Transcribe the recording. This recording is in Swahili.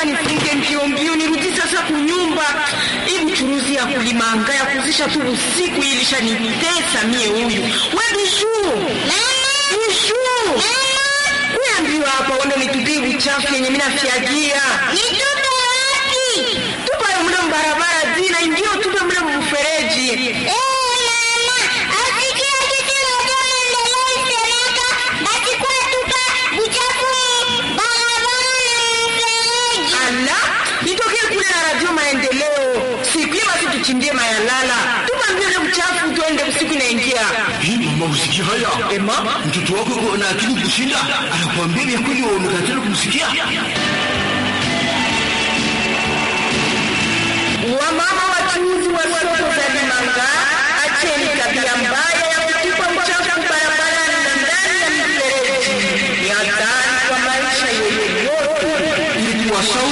Inafaa nifunge mbio mbio nirudi sasa kunyumba. Hii uchuruzi ya kulimanga ya kuzisha tu usiku ilishanitesa mie huyu. We bijuu. Bijuu. Kuambiwa hapa uende nitupie uchafu yenye mimi nafiagia. Nitupe wapi? Tupa yo mle mbarabara zina indio tupe mle mfereji. Eh, mama, asikia kitu moja maendeleo isemeka, basi kwa tupa uchafu barabara na mfereji. Ala, nitokee kule na radio maendeleo. Siku hiyo basi tuchimbie mayalala. Tupa mbele uchafu tuende usiku inaingia. Hii mama usikia haya? Ema? Mtoto wako yuko na akili kushinda, anakuambia vya kweli wewe umekatana kumsikia. Wamama wachuuzi wa soko za Limanga, acheni tabia mbaya ya kutupa uchafu barabarani na ndani ya mifereji. Ni hatari kwa maisha yenu yote. Ili kuwashauri